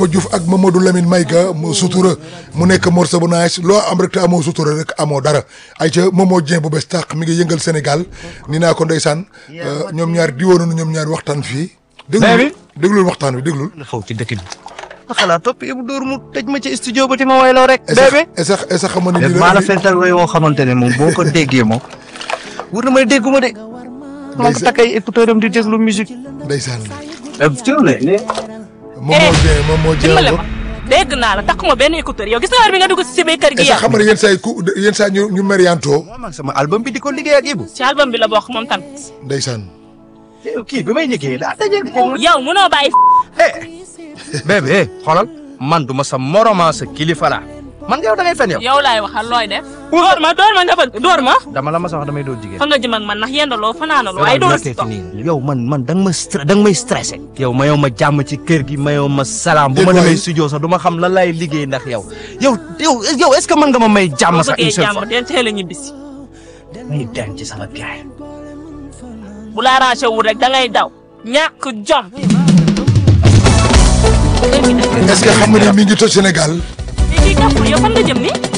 Diouf ak Mamadou Lamine Mayga mu sutura mu nekk morceau bu nice loo am rek te amoo sutura rek amoo dara ay ca Momo Dieng bu bees tàq mi ngi yëngal Sénégal ni naa ko ndeysaan ñoom ñaar di woon ñoom ñaar waxtaan fii déglul déglul waxtaan wi déglul xaw ci dëkk bi xalaat topp Ibou Dóor mu tëj ma ci studio ba ti ma wayloo rek bébé est ce est ce xam nga ni lii maa la fental way woo xamante ne moom boo ko déggee moom wur na may dégguma de maa ko takk ay écouteur am di déglu musique ndeysaan Eh, Momo Dieng Momo Dieng dimbale ma dégg naa la takkuma benn écouteur yow gis nga heure bi nga dugg si biir kër est gi ce yow xam nga ne yenn saa yi ku yenn saa ñu ñu mériantoo moom ak sama album bi di ko liggéey ak Ibou ci album bi la bokk moom tamit ndeysaan kii bi may liggéey daa daje yow mënoo bàyyi bébé xoolal man du ma sa moroma sa kilifa la man yow da ngay fen yow yow laay waxal looy def door ma door ma nga bëgg door ma dama la ma sa wax damay doon jigéen fa nga jëm ak man ndax yendaloo fanaanaloo ay door si toog yow man man da nga ma stre da nga may stressé yow mayoo ma jàmm ci kër gi mayoo ma salaam bu ma Déet waay. demee studio sax du ma xam lan lay liggéey ndax yow yow yow yow est ce que mën nga ma may jàmm boo sax une bëggee seule jàmm fois del teel a ñibbisi may dem ci sama gaay bu la arrangé wul rek da ngay daw ñàkk jom est ce que xam nga ni mi ngi toj Sénégal léegi kàppul yow fan nga jëm ni